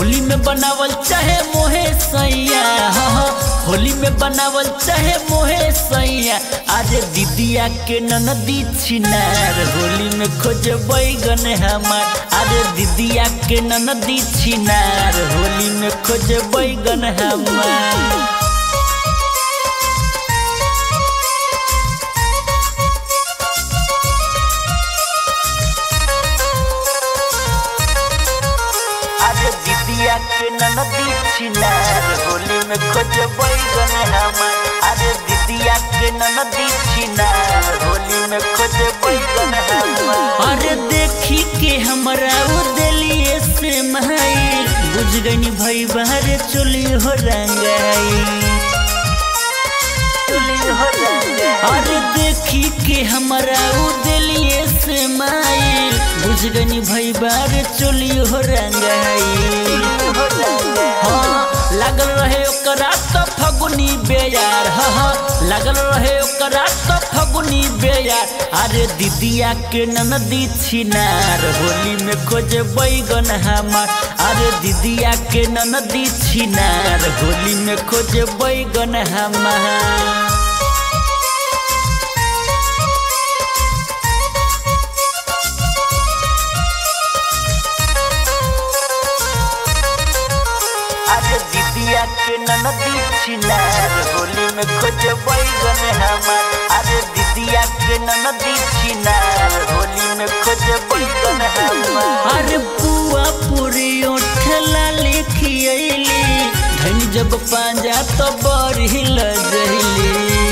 होली में बनावल चाहे मोहे सैया हाँ, हाँ, होली में बनावल चाहे मोहे सैया अरे दीदिया के ननदी छिनार होली में खोज बैगन हमार अरे दीदिया के ननदी छिनार होली में खोज बैगन हमार अरे दीदिया के ननदी छिनार होली में खोज बैगन हमार अरे दीदिया के ननदी छिनार होली में खोज बैगन हमार अरे देखी के हमरा वो दिलिए से माई बुझ गई भाई बाहर चोली हो रंगाई चोली हो रंगाई अरे देखी के हमरा वो दिलिए से माई बुझ गई भाई बाहर चोली हो रंगाई हाँ लागल रहे ओकरा तो फगुनी बेयार हाँ हाँ लागल रहे ओकरा तो फगुनी बेयार अरे दीदिया के ननदी छिनार होली में खोज बैगन हमार अरे दीदिया के ननदी छिनार होली में खोज बैगन हमार अरे दीदिया के ननदी छिनार होली में खोज बैगन हमार अरे दीदिया के ननदी छिनार होली में खोज बैगन हमार अरे बुआ पूरी ओठला लिखी अइली धन जब पांजा तो बड़ी लजली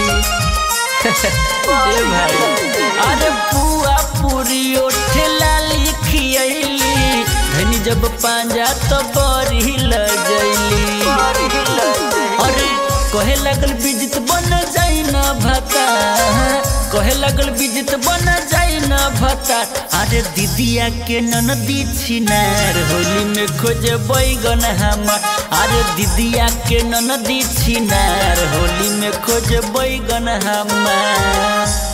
ए भाई अरे बुआ पूरी ओठला लिखी अइली धनी जब पांजा तो बड़ी लजली अरे कहे लगल बिजित बन जाई ना भता कहे लगल बिजित बन जाई ना भता अरे दीदिया के ननदी छिनार होली में खोज बैगन हमार अरे दीदिया के ननदी छिनार होली में खोज बैगन हमार